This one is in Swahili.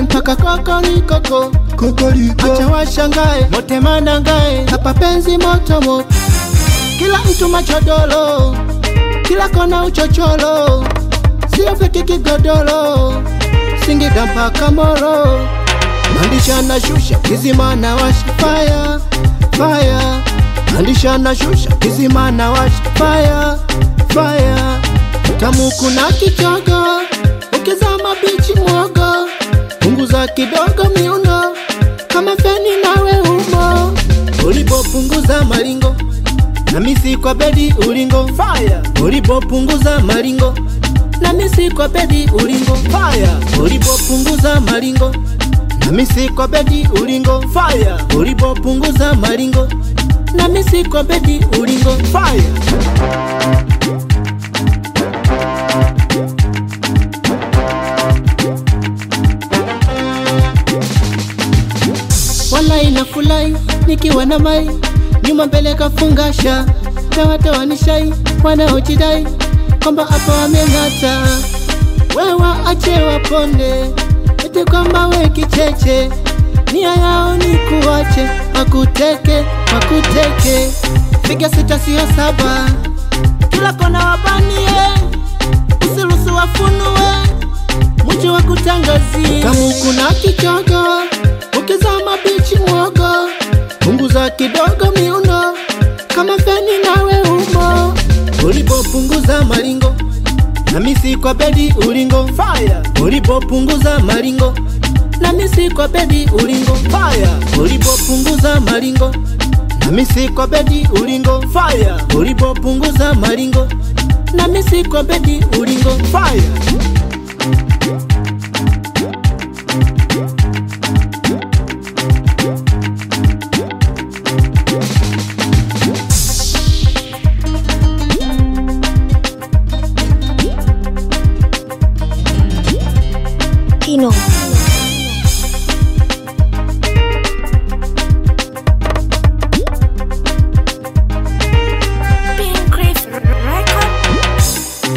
Tuchane mpaka kokorikoko Kokoriko acha washangae mote manangae hapa penzi moto moto kila mtu machodolo kila kona uchocholo sio feki kigodoro Singida mpaka Moro mandisha na shusha kizima na washa fire fire mandisha na shusha kizima na washa fire fire tamu kuna kichogo ukizama bichi mwogo punguza kidogo miuno kama feni nawe umo ulipopunguza malingo na misi kwa bedi ulingo Fire ulipopunguza malingo na misi kwa bedi ulingo Fire ulipopunguza malingo na misi kwa bedi ulingo Fire ulipopunguza malingo na misi kwa bedi ulingo Fire wala inafulai nikiwa na mai nyuma mbele kafungasha na watoa nishai wanaojidai kwamba hapa wameng'ata wewa ache waponde eti kwamba we kicheche nia yao ni kuache wakuteke wakuteke piga sita sio saba kila kona wabanie usiruhusu wafunue mwisho wa kutangazia kamu kuna kichogo ukizama bichi mwogo punguza kidogo miuno kama feni nawe umo ulipopunguza malingo na misi kwa bedi ulingo Fire ulipopunguza malingo na misi kwa bedi ulingo Fire ulipopunguza malingo na misi kwa bedi ulingo Fire ulipopunguza malingo na misi kwa bedi ulingo Fire Kino. Pink Cliff Record.